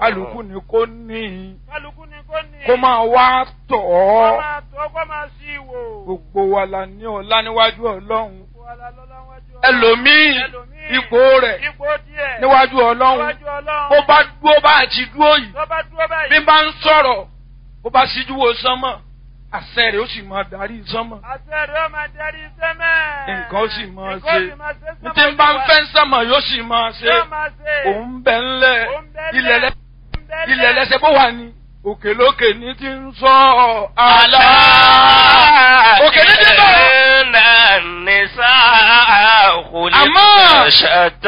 kálukú ni kò ní kálukú ni kò ní. kó máa wá tọ̀ kó ọ́ máa tó kó máa sí ìwò. gbogbo wa la ní ọlá níwájú ọlọ́run Gbogbo wa la lọ́lá wájú Ọlọ́run. ẹlòmíì Ẹlòmíì, ipò rẹ̀ ipò díẹ̀. níwájú ọlọ́run níwájú Ọlọ́run. ó bá dúró bá àti dúró yìí tó bá dúró báyìí. bí bá ń sọ̀rọ̀ ó bá síjú wo sánmọ̀ àṣẹ rẹ̀ ó sì máa darí sánmọ̀ àṣẹ rẹ̀ ó máa darí sẹ́mẹ̀. nǹkan ó sì máa Nǹkan ó ṣe sì máa ṣe ní sẹ́mẹ̀ tí ń bá ń olúwa. fẹ́ sánmọ̀ yóò sì máa ṣe Yóò máa ṣe. òun bẹ̀ ńlẹ̀ Òun bẹ ilẹ̀ lẹ̀. lẹ́ Òun bẹ ilẹ̀ lẹ̀. lẹ́sẹ̀ bó wà ní òkè lókè ní ti ń sọ àlá òkè ní ti bọ̀ إن النساء أما- خلقن شتى